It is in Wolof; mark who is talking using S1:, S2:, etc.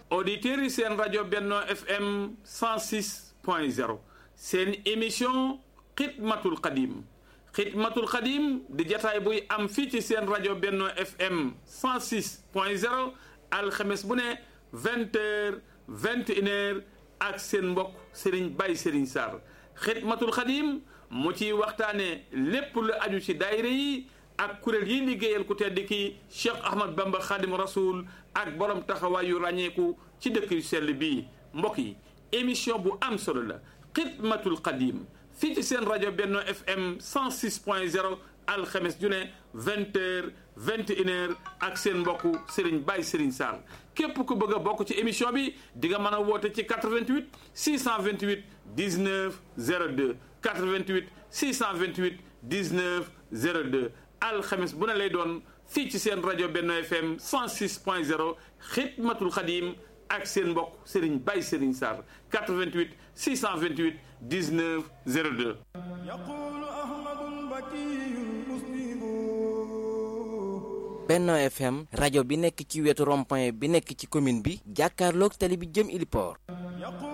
S1: auditeurs yi seen rajo Benno FM 106 point 0 seen émission xidmatul xadim xidmatul xadim di jataay buy am fii ci seen rajo Benno FM 106 point 0 alxames bu ne vingt heures vingt une heures ak seen mbokk Serigne Baye Serigne Sarr xidmatul xadim mu ciy waxtaane lépp lu aju ci daayira yi ak kuréel yi liggéeyal ku tedd ki Cheikh Ahmad Bamba Khadim Rasoul ak borom taxawaay yu ràññeeku ci dëkk yu sell bii mbokk yi émission bu am solo la xidmatul xadim fii ci seen rajo Benno FM 106 point 0 alxames ju ne vingt heures vingt une heures ak seen mbokku Serigne Baye Serigne Sarr képp ku bëgg a bokk ci émission bi di nga mën a woote ci 88 628 19 02 88 628 19 02 alxames bu ne lay doon fii ci seen rajo Benno FM 106 point 0 xidmatul xadim ak seen mbokk Serigne Baye Serigne Sarr 88 628 19 02
S2: Benno FM rajo bi nekk ci wetu rond-point bi nekk ci commune bi jàkkaarloog tali bi jëm Iliport